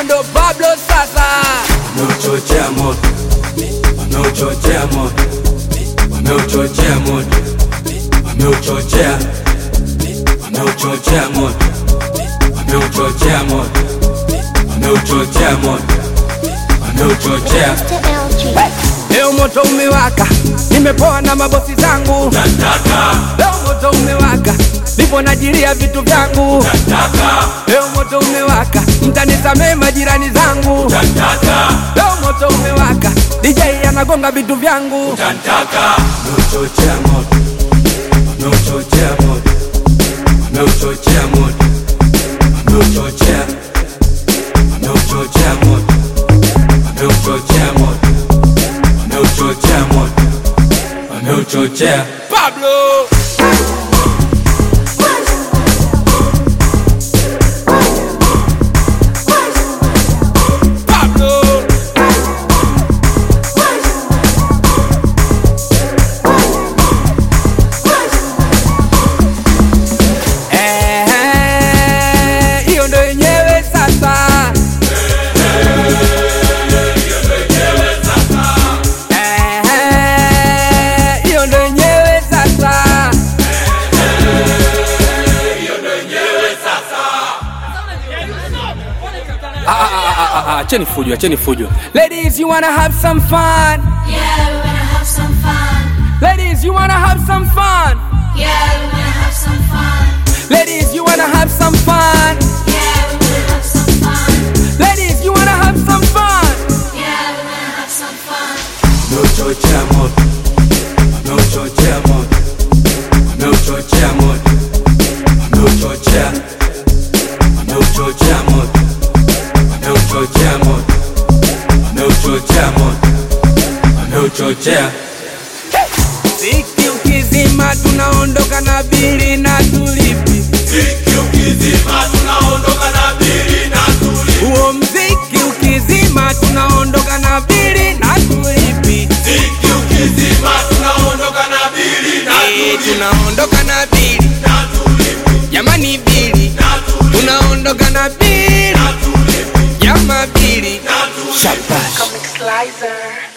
ndo Pablo sasa. wameuchochea moto, wameuchochea moto, wameuchochea moto, wameuchochea, wameuchochea moto, wameuchochea moto, wameuchochea moto, wameuchochea. Mr. LG. Leo moto umewaka, nimepoa na mabosi zangu. Leo moto umewaka, nipo najilia vitu vyangu. Leo moto umewaka, mtanisamee majirani zangu. Leo moto umewaka, DJ anagonga vitu vyangu. wameuchochea moto, wameuchochea moto, wameuchochea moto, wameuchochea, wameuchochea moto, wameuchochea moto, wameuchochea moto, wameuchochea. Pablo. Pablo. Eh, hiyo ndo yenyewe sasa. Eh, hiyo ndo yenyewe sasa. Ah, ah, ah, ah, ah, Acheni fujo, acheni fujo. Ladies, you wanna have some fun? Yeah, we wanna have some fun. Ladies, you wanna have some fun? Yeah, we wanna have some fun. Ladies, you wanna have some fun? Yeah, we wanna have some fun. Ladies, you wanna have some fun? Yeah, we wanna have some fun. wameuchochea moto, wameuchochea moto, wameuchochea moto, wameuchochea, wameuchochea moto, wameuchochea moto, wameuchochea moto, wameuchochea. Ziki ukizima tunaondoka na bili na tulipi. Huo mziki ukizima tunaondoka na bili na tulipi. Eh, tunaondoka na bili jamani, bili tunaondoka na bili jama bili shabash Comic Slicer.